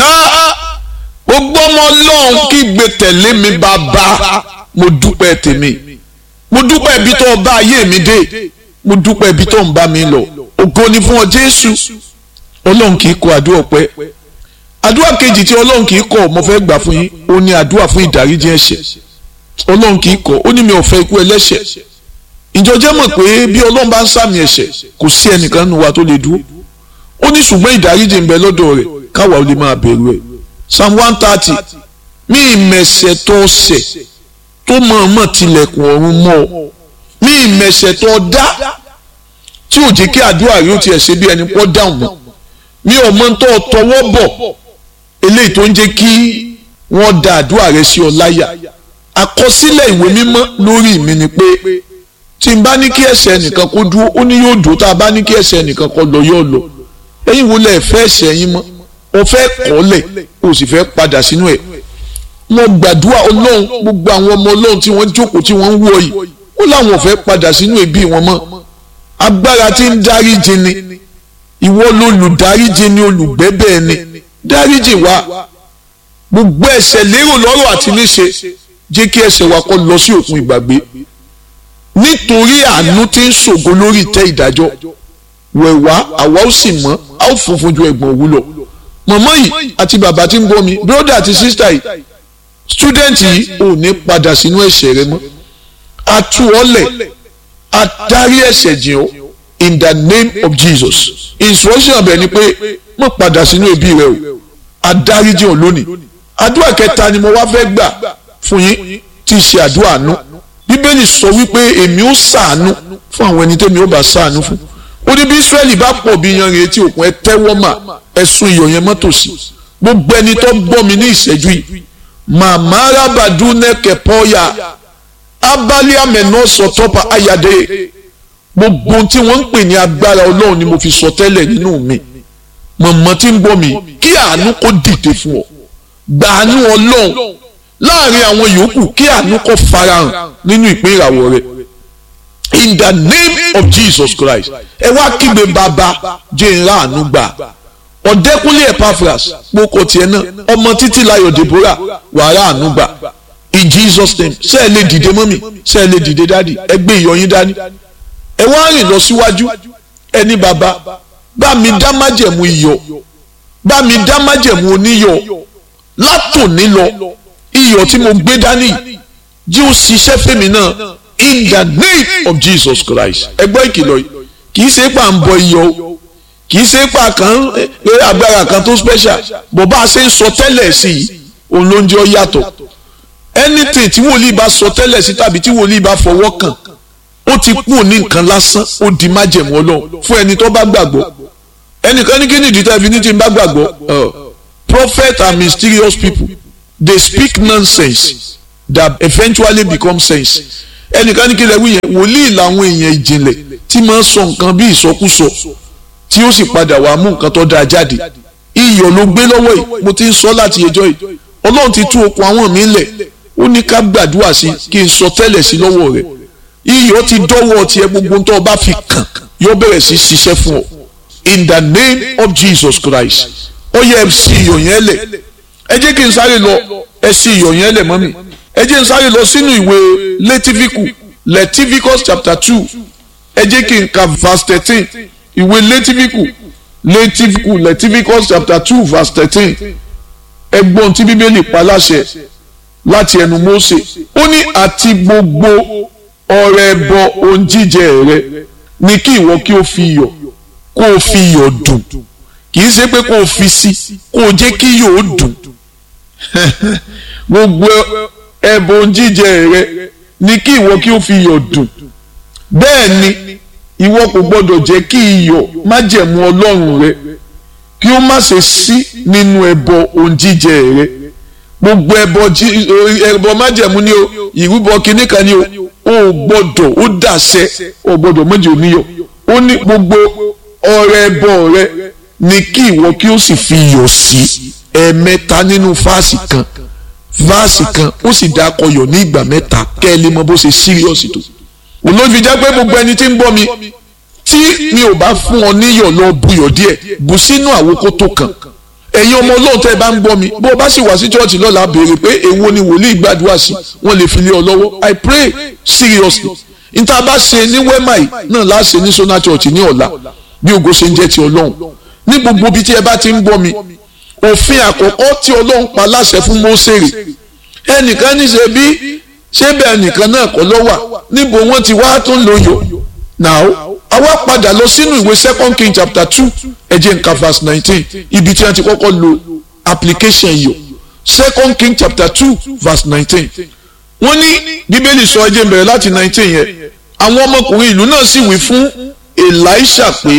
gbogbo ọmọ ọlọ́run kígbe tẹ̀lé mi bàbá mo dúpẹ́ tèmi mo dúpẹ́ ibi tó bá ayé mi dé mo dúpẹ́ ibi tó ń bá mi lọ ògo ni fún ọ jésù ọlọ́run kì í kọ àdúrà ọpẹ́ àdúrà kejì tí ọlọ́run kì í kọ mo fẹ́ gbà fún yín ó ní àdúrà fún ìdáríjì ẹ̀ṣẹ̀ ọlọ́run kì í kọ ó ní mi ò fẹ́ ikú ẹlẹ́ṣẹ̀ ìjọjẹ́ mọ̀ pé bí ọlọ́run bá ń sàmì ẹ̀ṣẹ̀ kò sí ẹnìkan nínú wa tó lè dúró ó ní ṣùgbọ́n ìdáríjì ń bẹ lọ́dọ̀ rẹ̀ káwa ó lè máa bẹ̀rù ẹ̀ psalm one thirty mí ìmẹ̀ṣẹ̀ tó ṣẹ̀ tó mọ̀ọ́mọ̀ tilẹ̀kùn ọ̀run mọ́ ọ mí ìmẹ̀ṣẹ̀ tó dá tí ò jẹ́ kí àdúrà yóò tiẹ̀ ṣe bí ẹni pọ́ dáhùn mọ́ mi ò mọ tó tọwọ́ bọ̀ eléyìí tó ń jẹ́ kí wọ́n da àdúrà rẹ sí ọ láyà àkọsílẹ̀ ìwé mímọ́ lórí mi ni pé tí n bá ní kí ẹ̀ṣẹ̀ nìkan kó dúró ó ní yóò dúró tá a bá ní kí ẹ̀ṣẹ̀ nìkan kó lọ yóò lọ ẹ̀yin wo lẹ fẹ́ ẹ̀ṣẹ̀ yín mọ́ o fẹ́ kọ́lẹ̀ o sì fẹ́ padà sínú ẹ̀ mo gbàdúrà ọlọ́run gbogbo àwọn ọmọ ọlọ́run tí wọ́n jókòó tí wọ́n ń wọ yìí ó láwọn ò fẹ́ padà sínú ẹbí wọn mọ́ agbára tí ń dáríjì ni ìwọ lolùdáríjì ni olùgbẹ́bẹ̀ ni dáríjì wa gbogbo ẹ̀ṣẹ̀ lérò lọ́rọ̀ àti níṣe jẹ́ kí ẹ̀ṣẹ̀ wa kó lọ sí òkun ìgbàgbé nítorí àánú tí ń ṣògo lórí ìtẹ́ ìdájọ́ wẹ̀wá àwa ó sì mọ́ a ó funfun ju ẹ̀gbọ̀n òwú lọ mọ̀mọ́ yìí àti bàbá tí ń gbọ́ mi bróda àti sísítà yìí student yìí ò ní padà sínú ẹ̀ṣẹ̀ rẹ mọ́ a tú ọ lẹ̀ a dárí ẹ̀ṣẹ̀ jìn ọ́ in the name of Jesus instruction ọbẹ̀ ni pé má padà sínú ẹbí rẹ o a dárí jìn ọ́ lónìí àdúrà kẹta ni mo wá fẹ́ gbà fún yín tí í ṣe àdúrà àánú bíbélì sọ wípé èmi ó ṣàánú fún àwọn ẹni tẹ́mi ó bá ṣàánú fún ó ní bí israẹli bá pọ̀ bí yanrìn etí òkun ẹ tẹ́wọ́ mà ẹ̀sùn iyọ̀ yẹn mọ́tò sí gbogbo ẹni tó gbọ́ mi ní ìṣẹ́jú yìí màmá arábàdú nẹ́kẹ̀ pọ́yà abálé àmẹ́nà sọ̀tọ́pà ayàdé gbogbo tí wọ́n ń pè ní agbára ọlọ́run ni mo fi sọ tẹ́lẹ̀ nínú mi mọ̀mọ́ tí ń gbọ́ mi kí àánú kó dìde fún ọ gbàánú ọlọ́run láàrin àwọn yòókù kí àánú kó farahàn nínú ìpín ìràwọ̀ rẹ̀ in the name of Jesus Christ ẹ wá kígbe bàbá jẹ́ ìrà àánú gbà ọ̀dẹ́kúnlé Epaphras kpókò tiẹ̀ náà ọmọ títí láyọ̀ Deborah wàrà àánú gbà in Jesus name ṣé ẹ lè dìde mọ́mì ṣé ẹ lè dìde dádì ẹ gbé ìyọyín dání ẹ wá rìn lọ síwájú ẹni bàbá bá mi dá májẹ̀mú iyọ̀ bá mi dá májẹ̀mú oníyọ̀ látòní lọ iyọ̀ tí mo gbé dání jí ó ṣiṣẹ́ fèmí náà in the name of Jesus Christ ẹgbẹ́ ìkìlọ̀ yìí kì í ṣe pà ń bọ iyọ̀ o kì í ṣe pà kan agbára kan tó special bó bá a ṣe ń sọ tẹ́lẹ̀ sí i òun ló ń jẹ́ ọ yàtọ̀ anything tí wòlíì bá sọ tẹ́lẹ̀ sí tàbí tí wòlíì bá fọwọ́ kàn ó ti kú ní nǹkan lásán ó di májẹ̀mú Ọlọ́run fún ẹni tó bá gbàgbọ́ ẹnìkan ní kí ni ìdí tẹ́lifí ní ti bá gbàgbọ́ prophet are mysterious people they speak nonsense that eventually become sense ẹnìkan ní kí lè wí yẹn wòlíì làwọn èèyàn ìjìnlẹ̀ tí máa ń sọ nǹkan bí ìsọkúsọ tí ó sì padà wàá mú nǹkan tó dáa jáde iyọ̀ ló gbé lọ́wọ́ yìí mo ti ń sọ láti ẹjọ́ yìí ọlọ́run ti tú okùn àwọn mi lẹ̀ ó ní ká gbàdúrà sí kí n sọ tẹ́lẹ̀ sí lọ́wọ́ rẹ̀ iyọ̀ ti dọ́wọ́ tiẹ̀ gbogbo tó o bá fi kàn yóò bẹ̀rẹ̀ sí ṣiṣẹ́ fún ọ in the name of Jesus Christ ó yẹ ẹ sí iyọ̀ yẹn lẹ̀ ẹ jẹ́ kí n sáré lọ ẹ sí iyọ̀ yẹn lẹ̀ mọ́ mi ẹ jẹ́ n sáré lọ sínú ìwé lẹ́tífíkù lẹ́tífíkọ́s chapter two ẹ jẹ́ kí n ka verse thirteen ìwé lẹ́tífíkù lẹ́tífíkù lẹ́tífíkọ́s chapter two verse thirteen ẹgbọ́n tí bíbélì pa láṣẹ láti ẹnu Mósè ó ní àti gbogbo ọrẹ ẹbọ ohun jíjẹ rẹ ní kí ìwọ kí o fi iyọ̀ kó o fi iyọ̀ dùn kì í ṣe pé kó o fi sí kó o jẹ́ kí iyọ̀ ó dùn gbogbo ẹbọ ohun jíjẹ rẹ ní kí ìwọ kí o fi iyọ̀ dùn bẹ́ẹ̀ ni ìwọ kò gbọdọ̀ jẹ́ kí iyọ̀ májẹ̀mú Ọlọ́run rẹ kí ó má ṣe sí nínú ẹbọ ohun jíjẹ rẹ gbogbo ẹbọ ẹbọ májẹ̀mú ni o ìrúbọ kínní kan ni o ò gbọdọ̀ ó dàṣẹ ò gbọdọ̀ méjì oníyọ̀ ó ní gbogbo ọrẹ ẹbọ rẹ ni kí ìwọ kí ó sì fi iyọ̀ sí ẹ̀ẹ̀mẹ́ta nínú fáàsì kan fáàsì kan ó sì dá akọyọ̀ ní ìgbà mẹ́ta kẹ́ ẹ lè mọ bó ṣe síríọ̀sì tó olóòfin jẹ́ pé gbogbo ẹni tí ń bọ́ mi tí mi ò bá fún ọ níyọ̀ lọ buyọ̀ díẹ̀ bù sínú àwòkó tó kàn ẹ̀yin ọmọ ọlọ́run tẹ́ ẹ bá ń gbọ́ mi bó o bá sì wá sí church lọ́la béèrè pé èwo ni wòlíì gbàdúrà sí wọ́n lè fi lé ọ lọ́wọ́ I pray seriously níta bá ṣe ní wema yìí náà láà ṣe ní Sona Church ní ọ̀la bí ògo ṣe ń jẹ́ ti ọlọ́run ní gbogbo ibi tí ẹ bá ti ń gbọ́ mi òfin àkọ́kọ́ tí ọlọ́run pa láṣẹ fún Mósèrè ẹnìkan ní ṣe bí ṣé bẹ́ẹ̀ nìkan náà kọ́ ló wà níbo wọ́n ti wá tó ń lo yò now àwa padà lọ sínú ìwé second king chapter two ẹ jẹ́ nǹkan verse nineteen ibi tí wọ́n ti kọ́kọ́ lo application yò second king chapter two verse nineteen wọ́n ní bíbélì sọ ẹ jẹ́ n bẹ̀rẹ̀ láti nineteen yẹn àwọn ọmọkùnrin ìlú náà sì wí fún elisha pé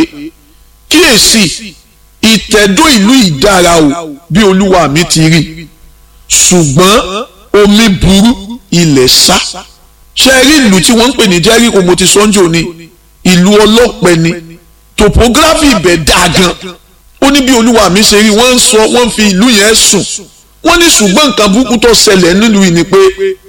kíyèsí ìtẹ̀dó ìlú ìdára o bí olúwa mi ti rí ṣùgbọ́n omi burú ilẹ̀ sá ṣe rí ìlú tí wọ́n ń pè ní jẹ́ríkò mo ti sọ́njò ni ìlú ọlọ́pẹ ni topography ibẹ̀ dáa gan ó ní bí olúwa mi ṣe rí wọ́n ń sọ wọ́n fi ìlú yẹn sùn wọ́n ní ṣùgbọ́n nǹkan burúkú tó ṣẹlẹ̀ nílùú yìí ni pé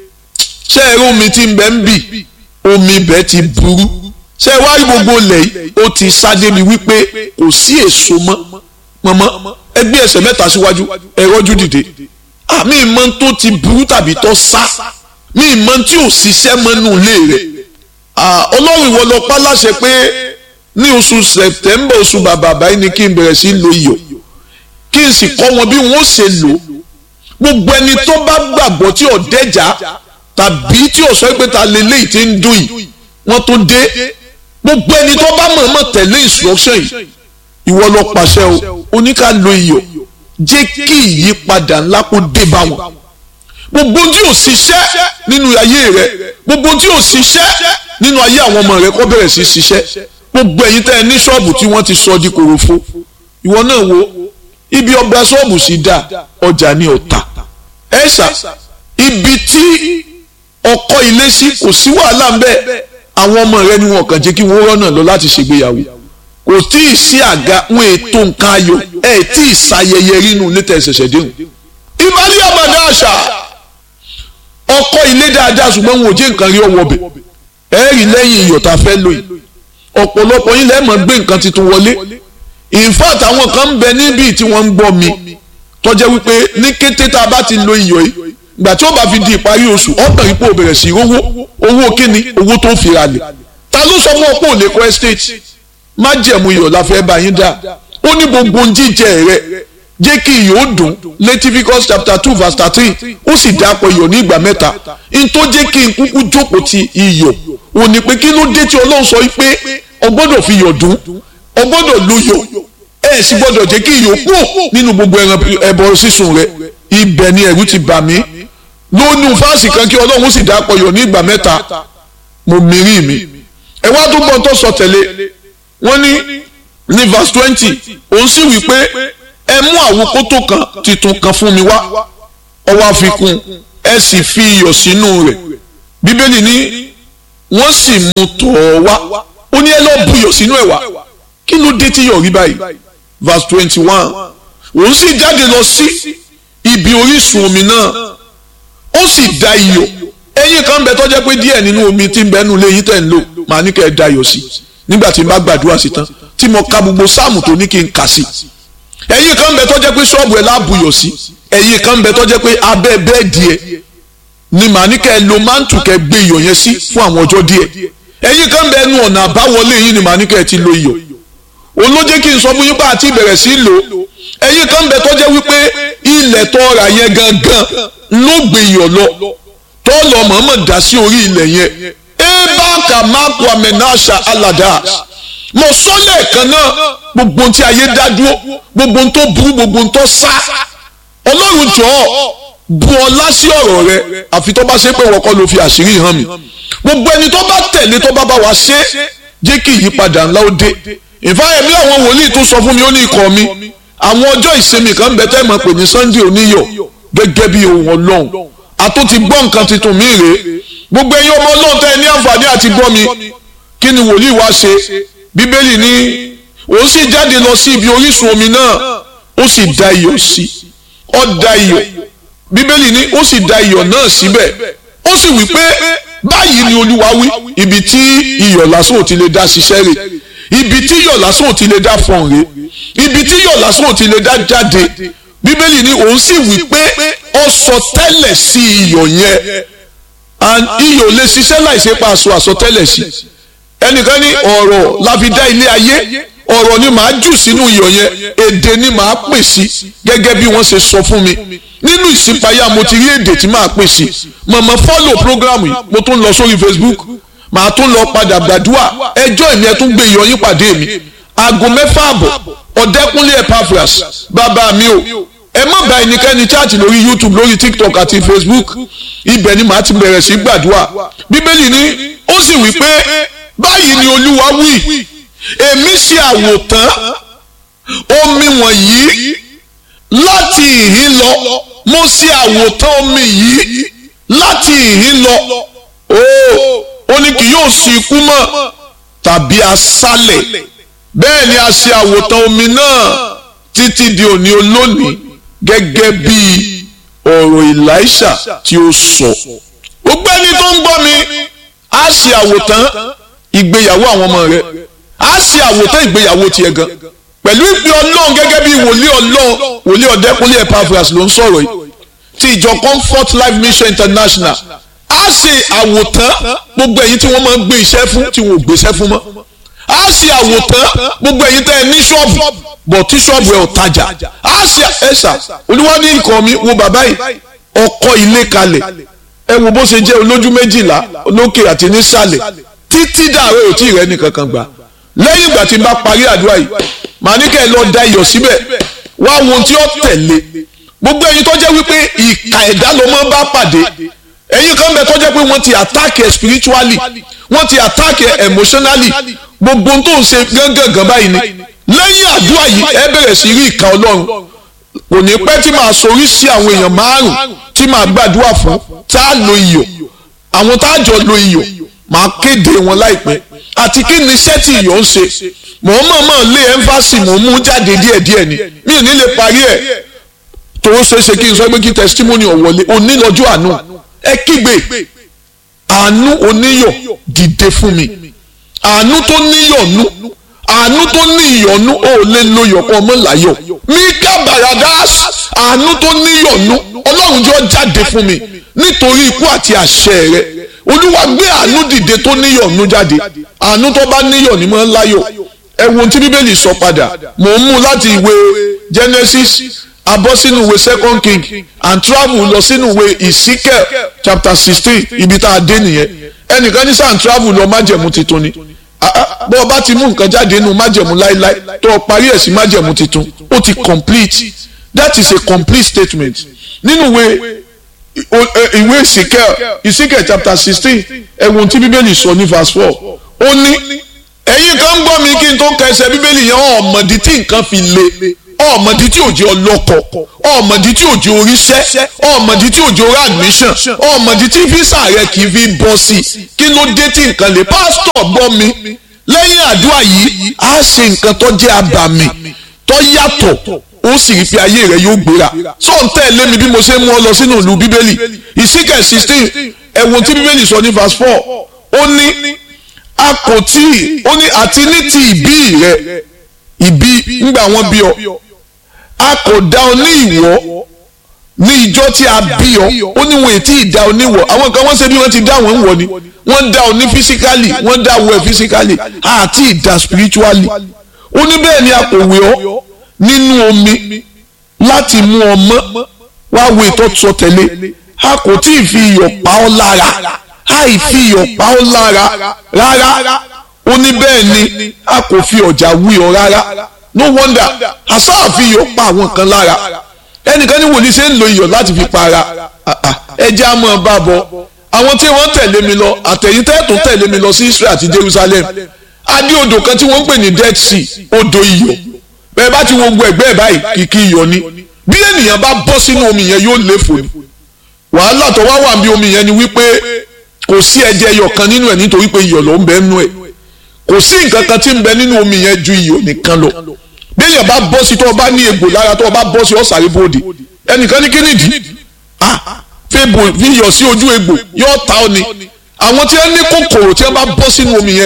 ṣé ẹ rí omi tí ń bẹ ń bì omi ibẹ̀ ti burú ṣé ẹ wá rí gbogbo ilẹ̀ yìí ó ti sáde mi wípé kò sí èso mọ́ mọ́mọ́ ẹgbẹ́ ẹsẹ̀ mẹ́ta síwájú ẹ rọ́jú dìde àmì ìmọ̀ tó ti burú tàbí tó sá mi ìmọ̀ tí ò ṣiṣẹ́ mọ́nú ilé rẹ̀ ọlọ́run ìwọ lọ pa láṣẹ pé ní oṣù sẹ̀tẹ́mbà oṣù bàbà báyìí ni kí n bẹ̀rẹ̀ sí lo iyọ̀ kí n sì kọ́ wọn bí wọ́n ṣe lò gbogbo ẹni tó bá gbàgbọ́ tí ò dẹ́jà tàbí tí ò sọ pé ta lélẹ́yìí ti ń dùn yìí wọ́n tó dé gbogbo ẹni tó bá mọ̀ọ́mọ̀ tẹ̀lé instruction yìí ìwọ lọ pàṣẹ o oníkà lo iyọ̀ jẹ́ kí ìyípadà ńlá kó dé bá wọn gbogbo tí ò ṣiṣẹ́ nínú ayé rẹ gbogbo tí ò ṣiṣẹ́ nínú ayé àwọn ọmọ rẹ kó bẹ̀rẹ̀ sí ṣiṣẹ́ gbogbo ẹ̀yin tẹ́ ẹ ní ṣọ́ọ̀bù tí wọ́n ti sọ di kòròfo ìwọ náà wo ibi ọgbà ṣọ́ọ̀bù sì dá ọjà ní ọ̀tà ẹ̀ṣà ibi tí ọkọ ilé sí kò sí wàhálà ńbẹ àwọn ọmọ rẹ ni wọn kàn jẹ́ kí wọ́n rọ́nà lọ láti ṣègbéyàwó kò tí ì sí àga wọn ètò nǹkan ayọ̀ ẹ̀ tí ì ṣayẹyẹ rínú létà ẹ̀ṣẹ̀ṣẹ̀ déhùn ìbálẹ̀ àbàdà àṣà ọkọ ilé dáadáa ṣùgbọ́n wọn ò jẹ́ nǹkan rí ọwọ́ bẹ̀ ẹ rí lẹ́yìn iyọ̀ tá a fẹ́ lò yìí ọ̀pọ̀lọpọ̀ yín lẹ́ẹ̀mọ́ gbé nǹkan tuntun wọlé in fact àwọn kan ń bẹ níbí tí wọ́n ń gbọ́ mi tó jẹ́ wípé ní kété tá a bá ti lo iyọ̀ yìí ìgbà tí ó bá fi di ìparí oṣù ọ̀pọ̀ ipò bẹ̀rẹ̀ sí owó owó kíni owó tó fi ra lẹ̀ ta ló sọ fún ọ pé ò lè kọ́ estate má jẹ̀mú iyọ̀ la fẹ́ bá yín dá ó ní gbogbo jíjẹ rẹ̀ jẹ́ kí iyọ̀ ó dùn Leviticus chapter two verse thirteen ó sì dápọ̀ iyọ̀ ní ìgbà mẹ́ta n tó jẹ́ kí n kúkú jókòó ti iyọ̀ ò ní pé kí ló dé tí Ọlọ́run sọ pé o gbọ́dọ̀ fi iyọ̀ dùn o gbọ́dọ̀ lo iyọ̀ ẹ sì gbọ́dọ̀ jẹ́ kí iyọ̀ kú nínú gbogbo ẹran ẹbọ sísun rẹ ibẹ̀ ni ẹ̀rù ti bà mí lónú fáàsì kan kí Ọlọ́run sì dápọ̀ iyọ̀ ní ìgbà mẹ́ta mo mìírí mi ẹ wá tó gbọ́n tó sọ tẹ̀lé wọ́n ní ní verse twenty òun sì wí pé ẹ mú àwòkótó kan titun kan fún mi wá ọwọ́ àfikún ẹ sì fi iyọ̀ sínú rẹ̀ bíbélì ní wọ́n sì mú tọ̀ ọ́ wá ó ní ẹ lọ́ọ́ bu iyọ̀ sínú ẹ̀ wá kí ló dé tí yọ̀ rí báyìí verse twenty one òun sì jáde lọ sí ibi orísun omi náà ó sì da iyọ̀ ẹyin kan bẹ tọ́jẹ́ pé díẹ̀ nínú omi tí ń bẹ́nu lé yín tẹ̀ ń lò màá ní kẹ́ ẹ da iyọ̀ sí nígbà tí n bá gbàdúrà sí tán tí mo ka gbogbo sáàmù tó ní kí n kà sí ẹ̀yin kan bẹ tọ́jẹ́ pé ṣọ́ọ̀bù ẹ̀ láàbùyọ̀ sí ẹ̀yin kan bẹ tọ́jẹ́ pé abẹ́ bẹ́ẹ̀dì ẹ̀ ni màá ní kẹ́ ẹ lo mántù kẹ́ gbé iyọ̀ yẹn sí fún àwọn ọjọ́ díẹ̀ ẹ̀yin kan bẹ ẹnu ọ̀nà àbáwọlé yín ni màá ní kẹ́ ẹ ti lo iyọ̀ òun ló jẹ́ kí n sọ fún yín pé àti ìbẹ̀rẹ̀ sí lò ẹ̀yin kan bẹ tọ́jẹ́ wípé ilẹ̀ tọ́ra yẹn gangan ló gbé iyọ̀ lọ tọ́lọ̀ mọ̀ọ́mọ̀ dá sí orí ilẹ̀ yẹn ebaka maku amenasha aladas mo sọ lẹ́ẹ̀kan náà gbogbo ohun tí ayé dá dúró gbogbo ohun tó burú gbogbo ohun tó sá ọlọ́run jọ̀ọ́ bu ọlá sí ọ̀rọ̀ rẹ àfi tó bá ṣe pé wọ́n kọ́ ló fi àṣírí hàn mí gbogbo ẹni tó bá tẹ̀lé tó bá bá wa ṣe jẹ́ kí ìyípadà ńlá ó dé ìfáyẹ̀mí àwọn wòlíì tó sọ fún mi ó ní ikọ̀ mi àwọn ọjọ́ ìsinmi kan bẹ tẹ́ mọ̀ pé ní Sunday oníyọ̀ gẹ́gẹ́ bí ohun ọlọ́run àtó ti gbọ́ nǹkan tuntun mi rèé gbogbo ẹ̀yin ọmọ ọlọ́run tẹ́ ẹ ní àǹfààní àti gbọ́ mi kí ni wòlíì wá ṣe bíbélì ní òun sì jáde lọ sí ibi orísun omi náà ó sì da iyọ̀ sí ó da iyọ̀ bíbélì ní ó sì da iyọ̀ náà síbẹ̀ ó sì wí pé báyìí ni olúwa wí ibi tí iyọ̀ lásán ò ti lè dá ṣiṣẹ́ rẹ̀ ibi tí iyọ̀ lásán ò ti lè dá fọ̀n rè ibi tí iyọ̀ lásán ò ti lè dá jáde bíbélì ni òun sì wí pé ó sọ tẹ́lẹ̀ sí iyọ̀ yẹn and iyọ̀ lè ṣiṣẹ́ láìsí pa aṣọ àsọtẹ́lẹ̀ sí ẹnìkan ní ọ̀rọ̀ la fi dá ilé ayé ọ̀rọ̀ ni màá jù sínú iyọ̀ yẹn èdè ni màá pè sí gẹ́gẹ́ bí wọ́n ṣe sọ fún mi nínú ìsìnpáyà mo ti rí èdè tí màá pè sí màmá fọ́lò program yìí mo tún lọ sórí Facebook màá tún lọ padà gbàdúrà ẹjọ́ ìní ẹ tún gbé iyọ̀ yín pàdé mi aago mẹ́fà àbọ̀ ọ̀dẹ́kúnlé Epaphras bàbá mi o ẹ má bá ẹnikẹ́ni chaati lórí YouTube lórí TikTok àti Facebook ibẹ̀ ni màá ti bẹ̀rẹ̀ sí gbàdúrà bíbélì ni ó sì wí pé báyìí ni Olúwa wí èmi ṣe àwòtán omi wọ̀nyí láti ìhín lọ mo ṣe àwòtán omi yìí láti ìhín lọ ó ó ní kì yóò sí ikú mọ́ tàbí aṣálẹ̀ bẹ́ẹ̀ ni a ṣe àwòtán omi náà títí di òní olónìí gẹ́gẹ́ bí ọ̀rọ̀ Èlíṣà tí ó sọ gbogbo ẹni tó ń gbọ́ mi á ṣe àwòtán ìgbéyàwó àwọn ọmọ rẹ á ṣe àwòtán ìgbéyàwó tiẹ̀ gan pẹ̀lú ìpè ọlọ́run gẹ́gẹ́ bí wòlíì ọlọ́run wòlíì ọ̀dẹ́kúnlé Epaphras ló ń sọ̀rọ̀ yìí ti ìjọ Comfort Life Mission International á ṣe àwòtán gbogbo ẹ̀yin tí wọ́n máa ń gbé iṣẹ́ fún tí wọ́n ò gbéṣẹ́ fún mọ́ á ṣe àwòtán gbogbo ẹ̀yin tẹ́ ẹ ní ṣọ́ọ̀bù bọ̀ tí ṣọ́ọ̀bù ẹ̀ ò tajà á ṣe ẹ̀ṣà olúwa ní ikọ̀ mi wo bàbá yìí ọkọ̀ ilé kalẹ̀ ẹ wo bó ṣe jẹ́ olójú méjìlá lókè àti nísàlẹ̀ títí dàrẹ́ ò tí ì rẹ́ nìkan kan gbà lẹ́yìn ìgbà tí n bá parí àdúrà yìí màá ní kẹ́ ẹ lọ da iyọ̀ síbẹ̀ wá wo ohun tí ó tẹ̀lé gbogbo ẹ̀yin tó jẹ́ wípé ìka ẹ̀dá ló máa ń bá pàdé ẹ̀yin kan bẹ tó jẹ́ pé wọ́n ti attack ẹ spiritually wọ́n ti attack ẹ emotionally gbogbo ohun tó ń ṣe gángan báyìí ni lẹ́yìn àdúrà yìí ẹ bẹ̀rẹ̀ sí rí ìka ọlọ́run kò ní pẹ́ tí màá sorí sí àwọn èèyàn márùn tí màá gbàdúrà fún tá a lo iyọ̀ àwọn tá a jọ lo iyọ̀ màá kéde wọn láìpẹ́ àti kí ni iṣẹ́ tí iyọ̀ ń ṣe mò ń mọ̀ọ́mọ̀ lé ẹ́ńfàsì mò ń mú jáde díẹ̀díẹ̀ ni mi ò ní lè parí ẹ̀ tó ṣeé ṣe kí n sọ pé kí testimony ọ̀wọ́lé onílọ́jọ́ àánú ẹ kígbe àánú oníyọ̀ dìde fún mi àánú tó níyọ̀nú àánú tó ní ìyọ̀nú ó lè lo yọ̀kọ́ ọmọ láyọ̀ mika baradas àánú tó níyọ̀nú ọlọ́run jọ jáde fún mi nítorí ikú àti àṣẹ rẹ olúwa gbé àánú dìde tó níyọ̀nú jáde àánú tó bá níyọ̀ ní mọ́ láyọ̀ ẹ wo ohun tí bíbélì sọ padà mò ń mú láti ìwé Genesis abọ́ sínú ìwé second king and travel lọ sínú ìwé Ezekiel chapter sixteen ibi tá a dé nìyẹn ẹnìkan ní sàn travel lọ májẹ̀mú titun ni bọ́ ọ bá ti mú nǹkan jáde nínú májẹ̀mú láíláí tó o parí ẹ̀ sí májẹ̀mú titun ó ti complete that is a complete statement nínú ìwé ìwé Ezekiel Ezekiel chapter sixteen ẹ̀wọ̀n tí bíbélì sọ ní verse four ó ní ẹ̀yin kan ń gbọ́ mi kí n tó kẹsẹ̀ bíbélì yẹn ọ̀mọ̀dí tí nǹkan fi le ọ̀mọ̀dí tí òjò ọlọ́kọ̀ ọ̀mọ̀dí tí òjò oríṣẹ́ ọ̀mọ̀dí tí òjò orí admission ọ̀mọ̀dí tí físà rẹ kì í fi bọ́ sí kí ló dé tí nǹkan lè pásítọ̀ gbọ́ mi lẹ́yìn àdúrà yìí á ṣe nǹkan tó jẹ́ abàmì tó yàtọ̀ ó sì rí pé ayé rẹ yóò gbéra sọ ń tẹ̀lé mi bí mo ṣe mú ọ lọ sínú ìlú bíbélì ìsíkẹ̀ sixteen ẹ̀wọ̀n tí bíbélì sọ ní verse four ó ní a kò tí ó ní àti ní ti ìbí rẹ ìbí ńgbà wọn bí ọ a kò dá ọ ní ìwọ ní ìjọ tí a bí ọ ó ní wọn ètí ìdá ọ níwọ àwọn kan wọn ṣe bí wọn ti dá wọn ń wọ ni wọn dá ọ ní physically wọn dá wọ ẹ physically àti ìdá spiritually ó ní bẹ́ẹ̀ ni a kò wé ọ nínú omi láti mú ọ mọ́ wá wo ìtọ́sọ tẹ̀lé a kò tí ì fi iyọ̀ pa ọ́ lára àì fi iyọ̀ pa ọ́ lára rárá ó ní bẹ́ẹ̀ ni a kò fi ọ̀jà wí ọ rárá no wonder àṣà àfi iyọ̀ pa àwọn kan lára ẹnìkan ní wòlíì ṣe ń lo iyọ̀ láti fi para ẹjẹ́ á mọ̀ bá bọ̀ àwọn tí wọ́n tẹ̀lé mi lọ àtẹ̀yìn tẹ́ẹ̀tún tẹ̀lé mi lọ sí Israel àti Jerusalem adé odò kan tí wọ́n ń pè ní Dead Sea odò iyọ̀ bẹ́ẹ̀ bá ti wo gbogbo ẹ̀gbẹ́ ẹ̀ báyìí kìkì iyọ̀ ni bí ènìyàn bá bọ́ sínú omi yẹn yóò léfò ni wàhálà tó wá wà bí omi yẹn ni wípé kò sí ẹ̀jẹ̀ iyọ̀ kan nínú ẹ̀ nítorí pé iyọ̀ ló ń bẹ nínú ẹ̀ kò sí nǹkan kan tí ń bẹ nínú omi yẹn ju iyọ̀ nìkan lọ bí èèyàn bá bọ́ sí tó o bá ní egbò lára tó o bá bọ́ sí ọ̀sàrí bòde ẹnìkan ní kínìdí ah fèbò fi iyọ̀ sí ojú egbò yóò ta ọ ni àwọn tí wọ́n ní kòkòrò tí wọ́n bá bọ́ sínú omi yẹn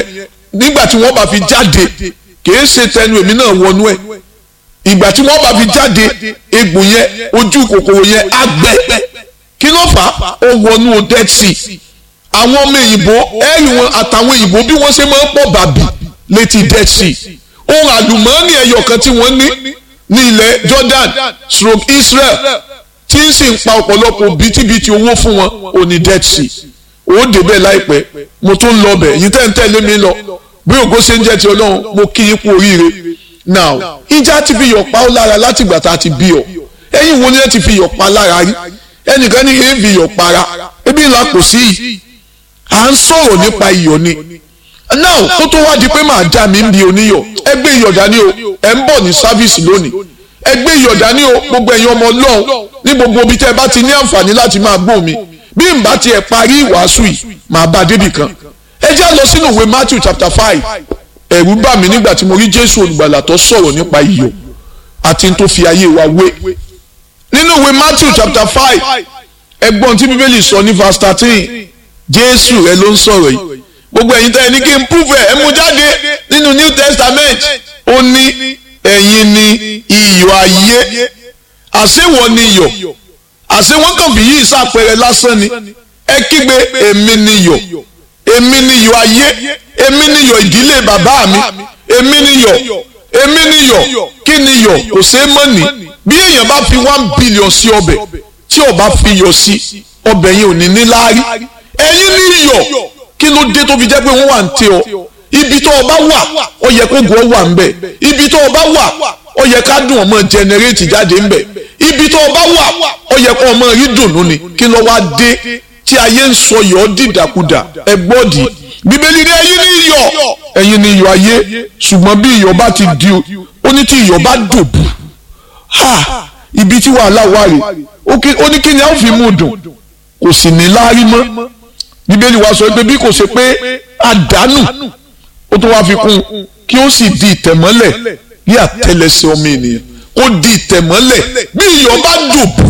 nígbà tí wọ́n bá fi jáde kìí ṣe tẹnu èmi náà wọnú ẹ̀ ìgbà tí wọ́n bá fi jáde egbò yẹn ojú kòkòrò yẹn á gbẹ kí ló fà á ó wọnú dead sea àwọn ọmọ òyìnbó ẹ̀rì wọn àtàwọn òyìnbó bí wọ́n ṣe máa ń pọ̀ bàbí létí dead sea ohun àlùmọ́ọ́nì ẹyọ kan tí wọ́n ní ní ilẹ̀ Jordan stroke Israel tí ń sì ń pa ọ̀pọ̀lọpọ̀ bítíbitì owó fún wọn ò ní dead sea ó débẹ̀ láìpẹ́ mo tún lọ bẹ̀ yìí tẹ́ ń tẹ̀lé mi lọ bí ògo ṣe ń jẹ́ ti Ọlọ́run mo kí yín kú oríire now ìjà ti fi yọ̀ pa ó lára láti ìgbà tá a ti bí ọ ẹ̀yin wo ni ẹ ti fi yọ̀ pa lára rí ẹnìkan ní èé fi yọ̀ para ebi ńlá kò sí yìí à ń sọ̀rọ̀ nípa iyọ̀ ni now kó tó wá di pé màá já mi ń bi oníyọ̀ ẹ gbé iyọ̀ dání o ẹ ń bọ̀ ní sáfíìsì lónìí ẹ gbé iyọ̀ dání o gbogbo ẹ̀yin ọmọ Ọlọ́run ní gbogbo ibi tẹ́ ẹ bá ti ní àǹfààní láti máa gbọ́ mi bí n bá tiẹ̀ parí ìwàásù yìí màá bá débì kan ẹ já lọ sínú ìwé Matthew chapter five ẹ̀rù bà mí nígbà tí mo rí Jésù olùgbàlà tó sọ̀rọ̀ nípa iyọ̀ àti tó fi ayé wa wé nínú ìwé Matthew chapter five ẹgbọ́n tí bíbélì sọ ní verse thirteen Jésù rẹ ló ń sọ̀rọ̀ yìí gbogbo ẹ̀yin tẹ́ ẹ ní kí n prove ẹ̀ ẹ mú jáde nínú New Testament ó ní ẹ̀yin ni iyọ̀ ayé àṣewọ̀ ni iyọ̀ àṣé wọn kàn fi yìí ṣàpẹẹrẹ lásán ni ẹ kígbe èmi niyọ̀ èmi niyọ̀ ayé èmi niyọ̀ ìdílé bàbá mi èmi niyọ̀ èmi niyọ̀ kí niyọ̀ kò ṣeé mọ̀ ní bí èèyàn bá fi one billion sí ọbẹ̀ tí ó bá fi yọ̀ sí ọbẹ̀ yẹn ò ní ní láárí ẹ̀yin niyọ̀ kí ló dé tó fi jẹ́ pé wọ́n wà ń tẹ ọ ibi tó o bá wà ó yẹ kó gùn ọ wà ń bẹ̀ ibi tó o bá wà ó yẹ ká dùn ọmọ jẹnẹrétì jáde ń bẹ̀ ibi tó o bá wà ó yẹ kó ọmọ rí dùnú ni kí ló wá dé tí ayé ń sọ yọ̀ ọ́ dìdàkudà ẹ gbọ́dì bíbélì ní ẹ̀yin ní iyọ̀ ẹ̀yin ní iyọ̀ ayé ṣùgbọ́n bí iyọ̀ bá ti di ó ní tí iyọ̀ bá dòbù ha ibi tí wàhálà wà rè ó ní kí ni a ó fi mú dùn kò sì ní láárí mọ́ bíbélì wa sọ pé bí kò ṣe pé àdánù ó tún wáá fi kún kí ó sì di ìtẹ̀mọ́lẹ̀ ní àtẹlẹsẹ̀ ọmọ ènìyàn kó di ìtẹ̀mọ́lẹ̀ bí iyọ̀ bá dòbù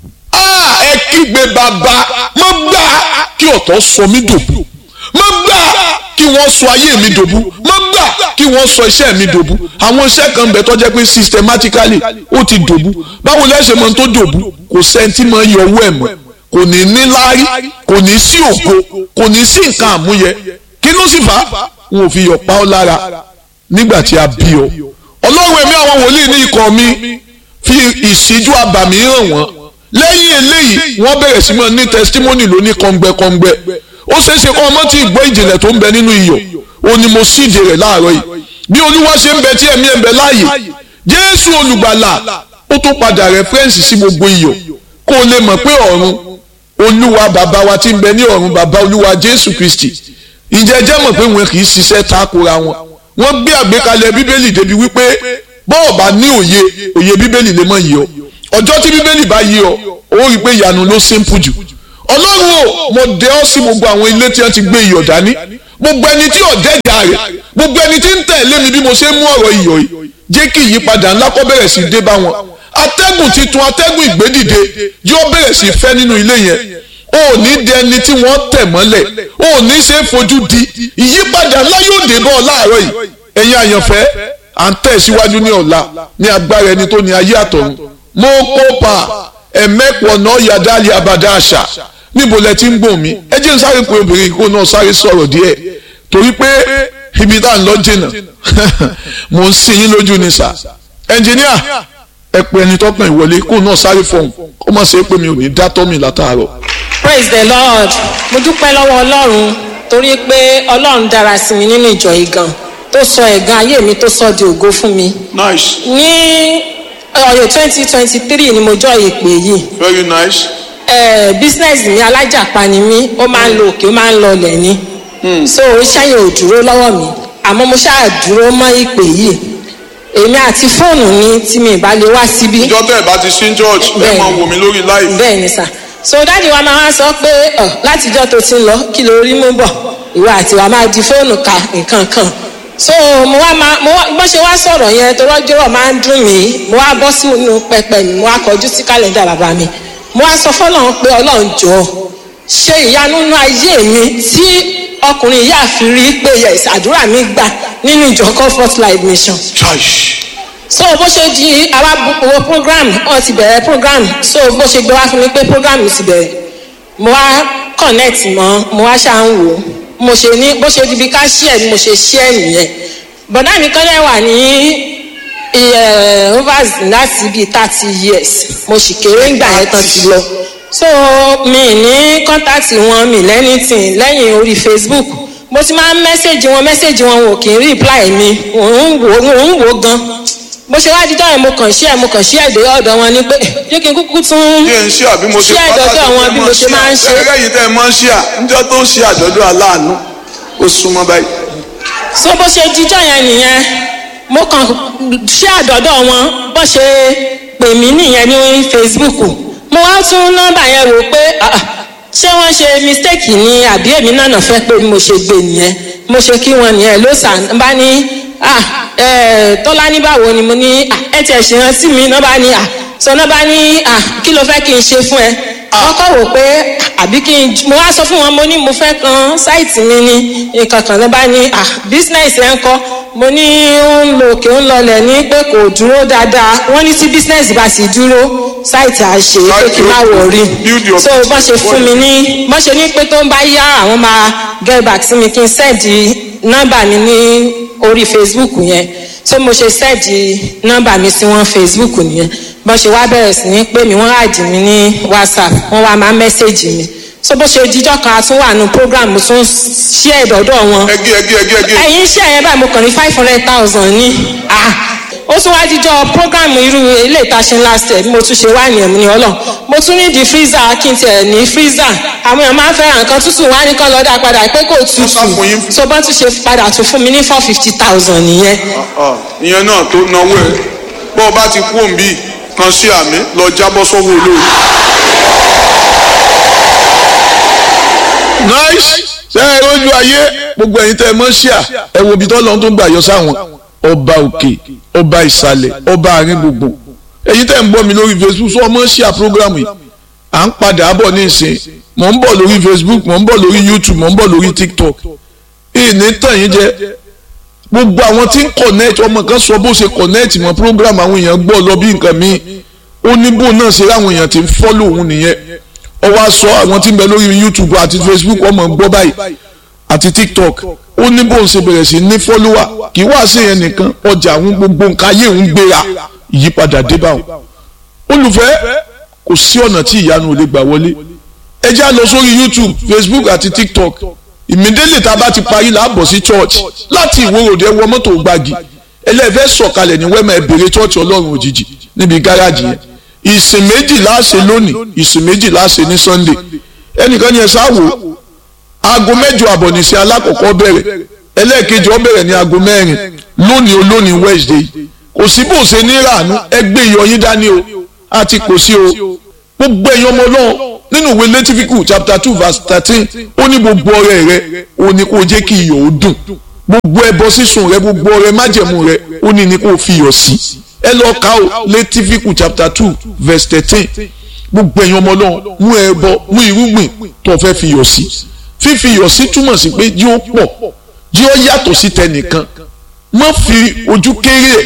ẹ kígbe bàbá mo gbà kí ọ̀tọ̀ sọ mí dòbù mo gbà kí wọ́n sọ ayé mi dòbù mo gbà kí wọ́n sọ iṣẹ́ mi dòbù àwọn iṣẹ́ kan bẹ̀ tó jẹ́ pé systematically ó ti dòbù báwo lẹ́sẹ̀ mọ́ tó dòbù kò sẹ́ńtì mọ́ yọ owó ẹ̀ mọ́ kò ní ní láárí kò ní sí ògo kò ní sí nǹkan àmúyẹ kí ló sì fà á wọn ò fi yọ̀ pa ọ́ lára nígbà tí a bí ọ ọlọ́run ẹ̀mí àwọn wòlíì ní ikọ̀ mi fi ìṣíjú abàmì hàn wọ́n lẹ́yìn eléyìí wọ́n bẹ̀rẹ̀ sí mọ́ ní testimony lóní kọ́ngbẹ́kọ́ngbẹ́ ó ṣeé ṣe kọ́ ọmọ tí ìgbọ́ ìjìnlẹ̀ tó ń bẹ nínú iyọ̀ ó ní mo síde rẹ̀ láàárọ̀ yìí bí olúwa ṣe ń bẹ tí ẹ̀mí ẹ̀ ń bẹ láàyè jésù olùgbàlà ó tó padà rẹ́fẹ́rẹ́nsì sí gbogbo iyọ̀ kó o lè mọ̀ pé ọ̀run olúwa bàbá wa tí ń bẹ ní ọ̀run bàbá olúwa jésù kristi ǹjẹ́ jẹ́ mọ̀ pé wọn kì í ṣiṣẹ́ takora wọn wọ́n gbé àgbékalẹ̀ bíbélì débi wípé bọ́ọ̀ bá ní òye òye bíbélì lè mọ̀ yìí ọ ọjọ́ tí bíbélì bá yí ọ ó rí i pé ìyanu ló simple jù ọlọ́run o mo dẹ ọ́ sí gbogbo àwọn ilé tí wọ́n ti gbé iyọ̀ dání gbogbo ẹni tí ọ̀dẹ́jà rẹ̀ gbogbo ẹni tí ń tẹ̀lé mi bí mo ṣe mú ọ̀rọ̀ iyọ̀ yìí jẹ́ kí ìyípadà ńlá kó bẹ̀rẹ̀ sí dé bá wọn atẹ́gùn titun atẹ́gùn ìgbédìde yóò bẹ̀rẹ̀ sí fẹ́ nínú ilé yẹn o ò ní di ẹni tí wọ́n tẹ̀ mọ́lẹ̀ o ò ní ṣe fojú di ìyípadà ńlá yóò dé bọ́ ọ láàárọ̀ yìí ẹ̀yin àyànfẹ́ à ń tẹ̀ síwájú ní ọ̀la ní agbára ẹni tó ní ayé àtọ̀run mo kópa ẹ̀mẹ́pọ̀ náà yàdáàlì abàdá àṣà níbo lẹ ti ń gbọ̀n mi ẹ jẹ́ n sáré pé obìnrin kó náà sáré sọ̀rọ̀ díẹ̀ torí pé ibi tá à ń lọ jìnnà mo ń sin yín lójú ni sà ẹnjìníà ẹ pé ẹni tọkàn ìwọlé kó náà sáré fọhùn kó má ṣe pé mi ò ní dá tọ́mì látàárọ̀. praise the lord mo dúpẹ́ lọ́wọ́ ọlọ́run torí pé ọlọ́run dára sí mi nínú ìjọ yìí gan tó sọ ẹ̀gàn ayé mi tó sọ di ògo fún mi. nice ní ọyọ twenty twenty three ni mo jọ ìpè yìí very nice. ẹ business mi alájàpá ni mí ó máa ń lo òkè ó máa ń lọ ọlẹ̀ ni so iṣẹ́ yẹn ò dúró lọ́wọ́ mi àmọ́ mo ṣáà dúró mọ́ ìpè yìí èmi àti fóònù mi tí mi ìbá lè wá síbí ìjọ tẹ́ ẹ̀ bá ti sí church ẹ Bẹ́ẹ̀ni. máa wò mí lórí live. bẹ́ẹ̀ ni sà so dáàdi wa máa wá sọ pé ọ látijọ́ tó ti ń lọ kí ló rí mú bọ̀ ìwọ àti wa máa di fóònù ka nǹkan kan so mo wá máa mo wá bó ṣe wá sọ̀rọ̀ yẹn tó rọ́jọ́rọ̀ máa ń dùn mí mo wá bọ́ sínú pẹpẹ mi mo wá kọjú sí kálẹ̀ndà bàbá mi mo wá sọ fọ́lọ́run pé ọlọ́run jọ̀ọ́ ṣe ìyanu nínú ayé mi tí ọkùnrin yìí àfi rí pé yes àdúrà mi gbà nínú ìjọ comfort life mission church so bó ṣe di àwa wo program wọn ti bẹ̀rẹ̀ program so bó ṣe gbé wá fún mi pé program ti bẹ̀rẹ̀ mo wá connect mọ́ mo wá ṣáà ń wò ó mo ṣe ní bó ṣe di bí ká share ni mo ṣe share nìyẹn bọ̀dá mi kọ́lẹ̀ wà ní eh, overs láti bíi thirty years mo sì kéré ńgbà yẹn tán ti lọ so mi ní contact wọn mi lẹ́nìtìn lẹ́yìn orí facebook mo ti máa ń mẹ́sẹ̀gì wọn mẹ́sẹ̀gì wọn ò kì í reply mi òun wò òun wò gan bó ṣe wá dídọ́ yẹn mo kàn ṣí ẹ̀ mo kàn ṣí ẹ̀ dé ọ̀dọ̀ wọn ni pé jẹ́ kí n kúkú tún yé ń ṣí àbí mo ṣe ṣí ẹ̀dọ̀dọ̀ wọn bí mo ṣe máa ń ṣe ẹgbẹ́ yìí tẹ́ ẹ máa ń ṣí à níjọ́ tó ń ṣe àjọ̀dún aláàánú ó súnmọ́ báyìí. so bó ṣe díjọ́ yẹn nìyẹn mo kàn ṣí àdọ́dọ̀ wọn bó ṣe pè mí nìyẹn ní facebook mo wá tún nọ́mbà yẹn rò pé ah, ah, ṣé wọ́n ṣe mistake ni àbí èmi náà nà fẹ́ pé mo ṣe gbé nìyẹn mo ṣe kí wọn nìyẹn ló sàn bá ní ah, eh, tọ́lá ní báwo ni mo ní ah, ẹ tiẹ̀ ṣe rántí mi náà bá ní ah, sọ náà bá ní ah, kí ló fẹ́ kí n ṣe fún ẹ wọ́n kọ́ wò pé àbí kí n mo wá sọ fún wọn mo ní mo fẹ́ kan sáìtì mi ní nǹkan kan ló bá ní ah business ẹ̀ ń kọ́ mo ní ó ń lo òkè ń lọlẹ̀ ní pé kò dúró dáadáa wọ́n ní tí business bá sì dúró sáìtì àṣe pé kí n má wọ̀rí Build your so bọ́n ṣe fún mi ní bọ́n ṣe ní pé tó ń bá yá àwọn máa get back sí mi kí n sẹ́ẹ̀dì nọ́mbà mi ní orí facebook yẹn so mo ṣe sẹ́ẹ̀dì nọ́mbà mi sí wọn facebook nìyẹn bọ́n ṣe wá bẹ̀rẹ̀ sí ní pé mi wọ́n àdì mi ní whatsapp wọ́n wá máa mẹ́sẹ̀gì mi so bó ṣe díjọ́ kan a tún wà nù program mo tún ṣí ẹ̀dọ̀dọ̀ wọn ẹgé ẹgé ẹgé ẹgé ẹ̀yin iṣẹ́ yẹn báyìí mo kàn ní five hundred thousand ní ah ó tún wá díjọ́ program irú ilé ìtaṣe last year bí mo tún ṣe wá nìyẹn mo ní ọlọ́ mo tún ní di freezer kí n tiẹ̀ ní freezer àwọn èèyàn máa ń fẹ́ràn nǹkan tútù wá ní kán lọ́dà padà pé kò tutù sá fún yín. so bọ́n tún ṣe padà tún fún mi ní four fifty thousand nìyẹn Ah, ìyẹn náà tó náwó ẹ bọ́ ọ bá ti kú òǹbí kan sí àmì lọ jábọ́ sọ́wọ́ olóòrùn. nice ṣe é lójú ayé gbogbo ẹ̀yin tẹ́ ẹ mọ̀ ṣíà ẹ wo ibi tó lọ́n tó ń gbà yọ sáwọn ọba òkè ọba ìsàlẹ̀ ọba àárín gbogbo ẹ̀yin tẹ́ ń bọ́ mi lórí facebook sọ ọmọ ṣíà program yìí à ń padà bọ̀ ní ìsìn mò ń bọ̀ lórí facebook mò ń bọ̀ lórí youtube mò ń bọ̀ lórí tiktok ìní tàn yín jẹ gbogbo àwọn tí ń connect ọmọ kan sọ bó ṣe connect mọ́ program àwọn èèyàn gbọ́ lọ bí nǹkan míì ó ní bó náà ṣe láwọn èèyàn ti ń follow òun nìyẹn ó wá sọ àwọn tí ń bẹ lórí youtube àti facebook ọmọ ń gbọ́ báyìí àti tiktok ó ní bó ń ṣe bẹ̀rẹ̀ sí ní follower kì í wá sí yẹn nìkan ọjà àwọn gbogbo nǹkan ayé òun gbéra ìyípadà dé báwọn olùfẹ́ kò sí ọ̀nà tí ìyanu ò lè gbà wọlé ẹ já lọ sórí youtube facebook àti tiktok ìmídélé tá a bá ti parí láàbọ̀ sí church láti ìwòròdé wọ mọ́tò gbági ẹlẹ́fẹ́ sọ̀kalẹ̀ ní wẹ́mọ̀ ẹ̀bẹ̀rẹ̀ church ọlọ́run òjijì níbi gáràjì yẹn ìsìn méjì láàṣẹ lónìí ìsìn méjì láàṣẹ ní sunday ẹnìkan ni ẹ sáwò aago mẹ́jọ àbọ̀ nìṣẹ́ alákọ̀ọ́kọ́ bẹ̀rẹ̀ ẹlẹ́ẹ̀kejì ó bẹ̀rẹ̀ ní aago mẹ́rin lónìí olónìí wednesday kò sí bó ṣe ní ìrànú ẹgbẹ́ ìyọyín dání o àti kò sí o gbogbo ẹ̀yin ọmọ náà nínú ìwé lẹ́tífíkù chapter two verse thirteen ó ní gbogbo ọrẹ rẹ ó ní kó jẹ́ kí iyọ̀ ó dùn gbogbo ẹbọ sísun rẹ gbogbo ọrẹ májẹ̀mú rẹ ó ní ní kó fi iyọ̀ sí ẹ lọ kà ó lẹ́tífíkù chapter two verse thirteen gbogbo ẹ̀yin ọmọ náà mú ẹbọ mú irúgbìn tó fẹ́ fi iyọ̀ sí fífi iyọ̀ sí túmọ̀ sí pé jí ó pọ̀ jí ó yàtọ̀ sí tẹnìkan má fi ojú kéré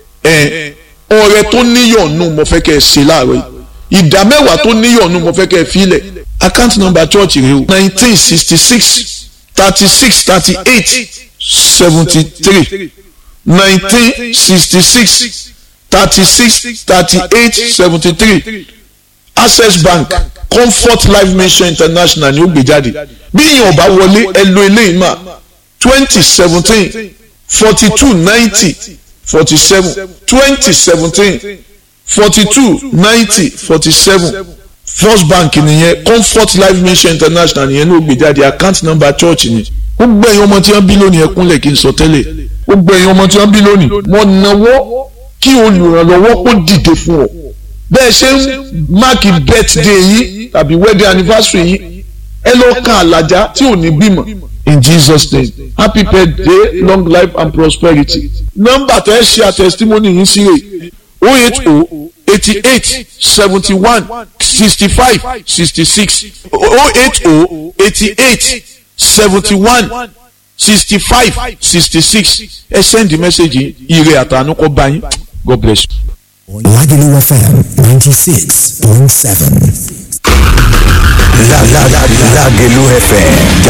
ẹ̀ ọrẹ tó níyọ̀nù mo fẹ́ kẹ́ ẹ ṣe láàárọ̀ yìí ìdá mẹ́wàá tó níyọ̀nù mo fẹ́ kẹ́ ẹ filẹ̀ account number church rẹ o nineteen sixty six thirty six thirty eight seventy three nineteen sixty six thirty six thirty eight seventy three access bank comfort life mission international ni ó gbé jáde bí ìyẹn ò bá wọlé ẹ lo eléyìí mà twenty seventeen forty two ninety forty seven twenty seventeen forty two ninety forty seven first bank nìyẹn comfort life mission international nìyẹn ló gbé jáde account number church ni gbogbo ẹ̀yin ọmọ tí wọ́n bí lónìí ẹ kúnlẹ̀ kí n sọ tẹ́lẹ̀ gbogbo ẹ̀yin ọmọ tí wọ́n bí lónìí wọ́n náwó kí olùrànlọ́wọ́ kó dìde fún ọ bẹ́ẹ̀ ṣe ń máàkì birthday yìí tàbí wedding anniversary yìí ẹ lọ kan àlàjá tí ò ní bímọ in jesus name happy birthday long life and prosperity nọ́mbà tẹ ẹ ṣe àtẹsítímọ́nì yìí sí rè o eight o eighty eight seventy one sixty five sixty six o eight o eighty eight seventy one sixty five sixty six ẹ send message ire àtànú kọ́ bá yín God bless you. Lagelu FM 96.7. Lagelu FM.